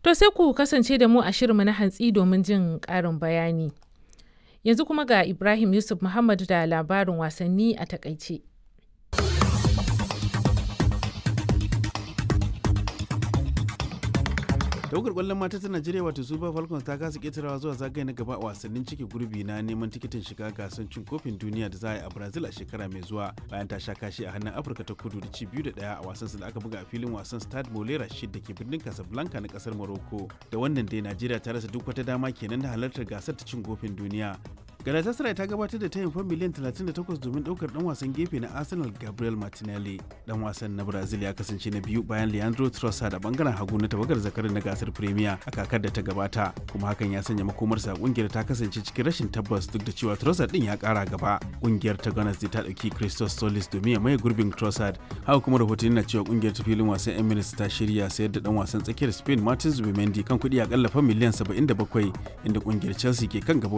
To sai ku kasance da mu a shirinmu na hantsi domin jin ƙarin bayani. Yanzu kuma ga Ibrahim Yusuf Muhammad da labarin wasanni a takaice. tawagar kwallon mata ta najeriya wato super falcons ta kasa ketarawa zuwa zagaye na gaba a wasannin cike gurbi na neman tikitin shiga gasar cin kofin duniya da za a yi a brazil a shekara mai zuwa bayan ta sha kashi a hannun afirka ta kudu da ci biyu da daya a wasan da aka buga a filin wasan stade molera shid da ke birnin casablanca na kasar morocco da wannan dai najeriya ta rasa duk wata dama kenan na halartar gasar ta cin kofin duniya Galatasaray ta gabatar da tayin fan miliyan 38 domin daukar dan wasan gefe na Arsenal Gabriel Martinelli. Dan wasan na Brazil ya kasance na biyu bayan Leandro Trossard a bangaren hagu na tawagar zakarin na gasar Premier a kakar da ta gabata, kuma hakan ya sanya makomarsa kungiyar ta kasance cikin rashin tabbas duk da cewa Trossard din ya kara gaba. Kungiyar ta Gunners ta dauki Christos Solis domin ya maye gurbin Trossard. Haka kuma rahotanni na cewa kungiyar ta filin wasan Emirates ta shirya sayar da dan wasan tsakiyar Spain Martin Zubimendi kan kuɗi akalla fan miliyan 77 inda kungiyar Chelsea ke kan gaba